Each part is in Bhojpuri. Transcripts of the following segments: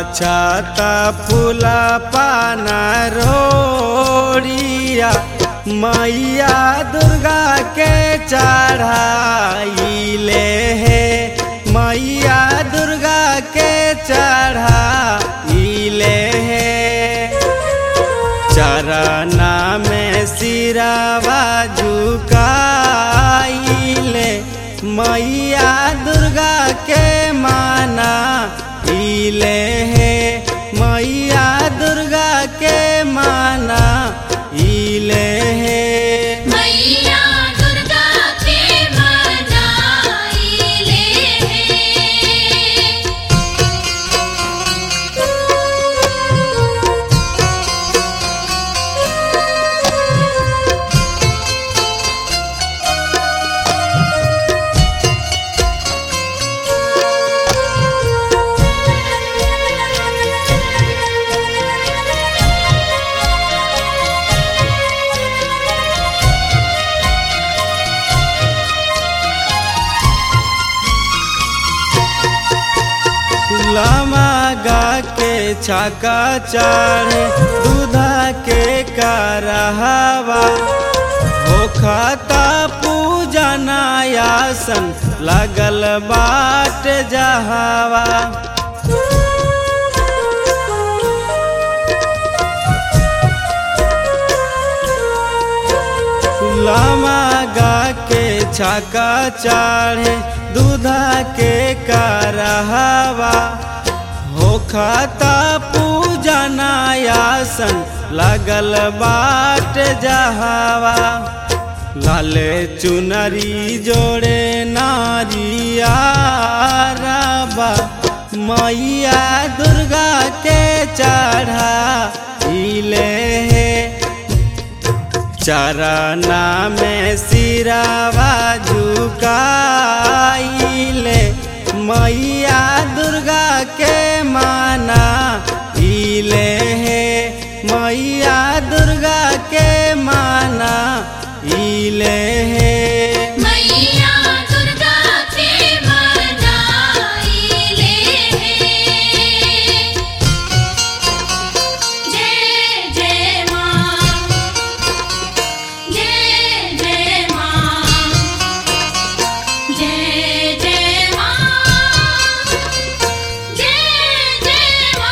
छाता फूला पाना रोड़िया मैया दुर्गा के चढ़ाइले हे मैया दुर्गा के चढ़ाइले हे चरना में सिरावा झुकाइले मैया दुर्गा के माना इले हे मैया दुर्गा के माना इले हे मैया दुर्गा के मनाइले हैं लमा गा के छाका चढ़े दूधा के करहवा होखता पूजा नयासन लगल बाट जहावा लमा गा के छाका चढ़े दूधा के करहवा होखता पूजा नयासन लगल बाट जहावा लाले चुनरी जोड़े नारिया रबा मैया दुर्गा के चढ़ा इले हे चरना में सिरावा झुकाइले मैया दुर्गा के माना इले हे मैया दुर्गा के माना इले हे मैया दुर्गा के मनाइले हैं जय जय मां जय जय मां जय जय मां जय जय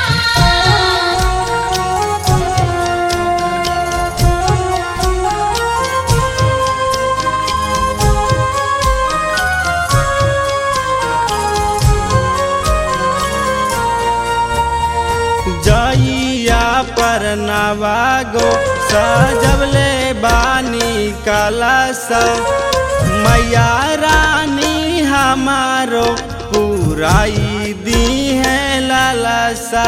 जइया पर नवागो सजबले बानी कलश मैया रानी हमारो पुराई दी है लालसा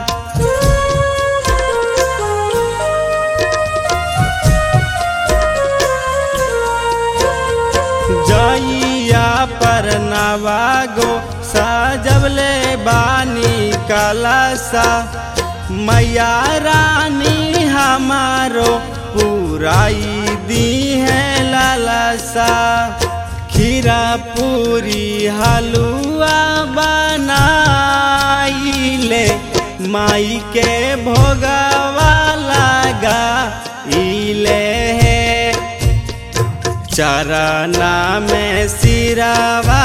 जइया पर नवागो सजबले बानी कलसा मैया रानी हमारो पुराई दी है लालसा खीरा पूरी हलुआ बनाइले माई के भोगवा लगा इले है चरना में सिरावा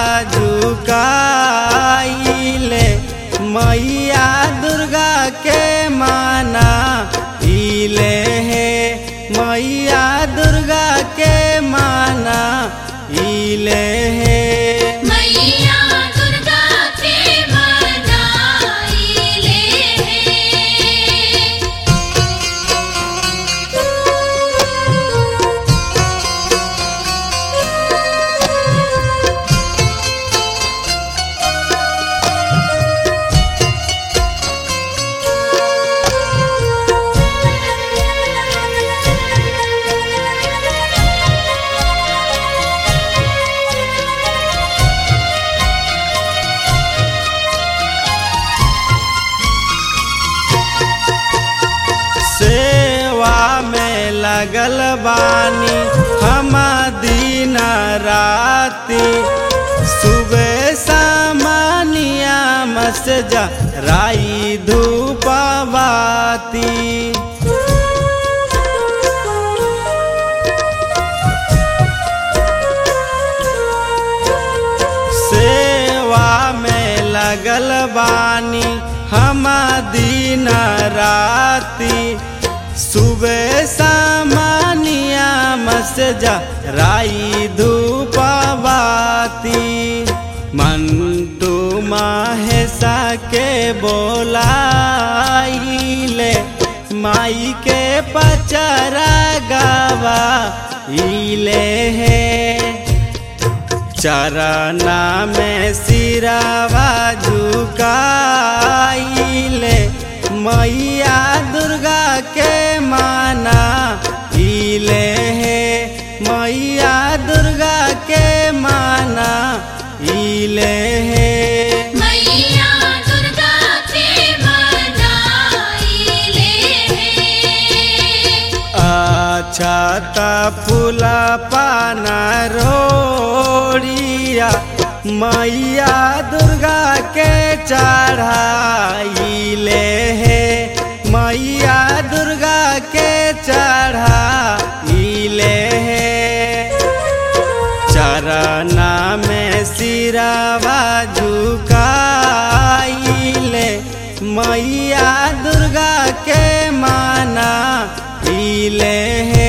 झुकाइले मैया दुर्गा के माना इले हे मैया दुर्गा के माना इले हे मैया दुर्गा के मनाइले हैं सेवा में लगल बानी हम दिन राती सुबह सामानिया से जा राई धूप बाती सेवा में लगल बानी हम दिन राती सुबह सामानिया मसजा राई धूप बाती मंटू माहेसा के बोलाइले माई के पचरा गावा इले है चरना में सिरावा झुकाइले मैया दुर्गा के माना इले है मैया दुर्गा के माना इले है मैया दुर्गा के मनाइले हैं अच्छा त फूला पाना रोड़िया मैया दुर्गा के चढ़ाइले है मैया दुर्गा के चढ़ाइले है चरना में सिरावा झुकाइले मैया दुर्गा के माना इले है